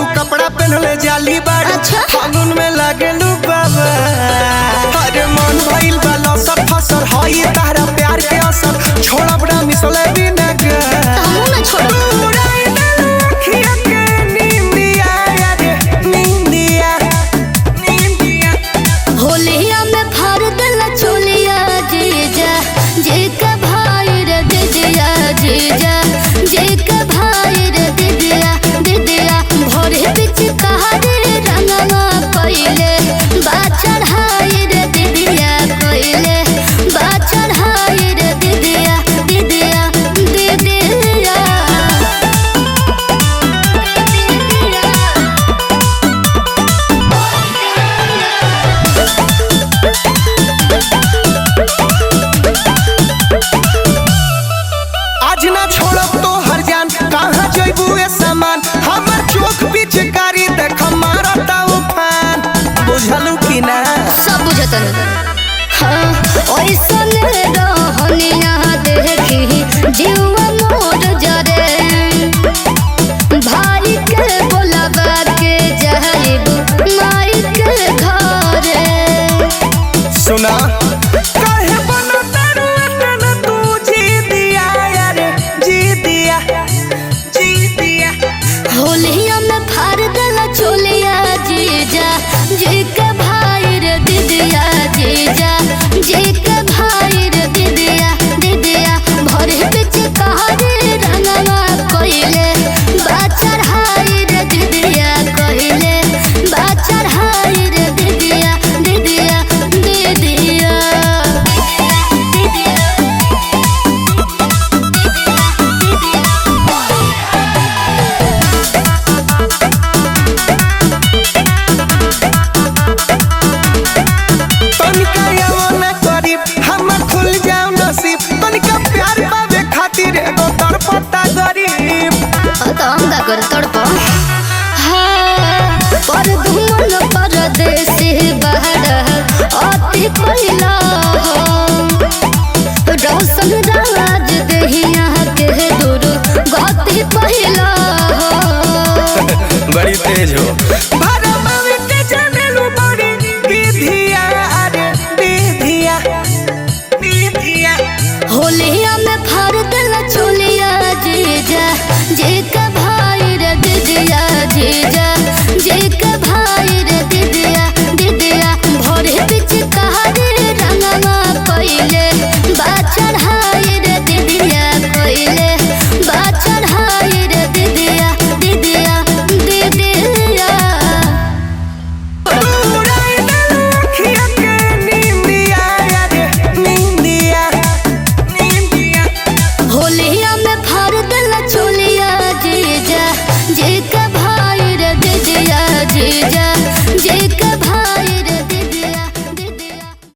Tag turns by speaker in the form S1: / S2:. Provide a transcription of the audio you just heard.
S1: कपड़ा पहनले जाली बाड़ू
S2: अच्छा।
S1: फागुन में लागेलू बाबा अरे मन भइल बा लसर फसर हई तारा प्यार के असर छोड़ब ना मिसले बिना गे
S2: हमहू ना छोड़ब
S1: उड़ाई देलू अखिया के नींदिया रे नींदिया नींदिया
S2: होलिया में फाड़ देला चोलिया जीजा जे का भाई रे दीदिया जीजा जे का भाई रे दीदिया दीदिया भोरे बिच कहारे रंगवा कइले बाचर हाय रे दीदिया कइले बाचर हाय रे दीदिया दीदिया दीदिया
S1: आज ना छोड़ब तो हर जान कहाँ जइबू ए सामान हमर चोख पिचकारी देख मारता उफान बुझलू कि ना
S2: सब बुझतन हाँ ओइसन रहनिया देखी जीवा मोर जरे भाई के बोलाबा के जाइब माई के घरे
S1: सुना काहे बनता रुअतन तू जी दिया यार जी दिया जी दिया
S2: होलिया में फाड़ देला चोलिया जीजा जी के भाई रे दीदिया जीजा जी के भाई रे दीदिया दीदिया भरे बिच कहारे रंगवा कइले बाचर हाय रे दीदिया कइले बाचर हाय रे दीदिया दीदिया दीदिया
S1: तनिका यवना करीब हमर खुल जाओ नसीब तनिका प्यार पावे खातिर एगो तड़पता गरीब
S2: तो हम का कर तड़प पर धुमन परदेसी बहर अति पहिला रौशन राज देहिया के दूर गति पहिला
S1: बड़ी तेज हो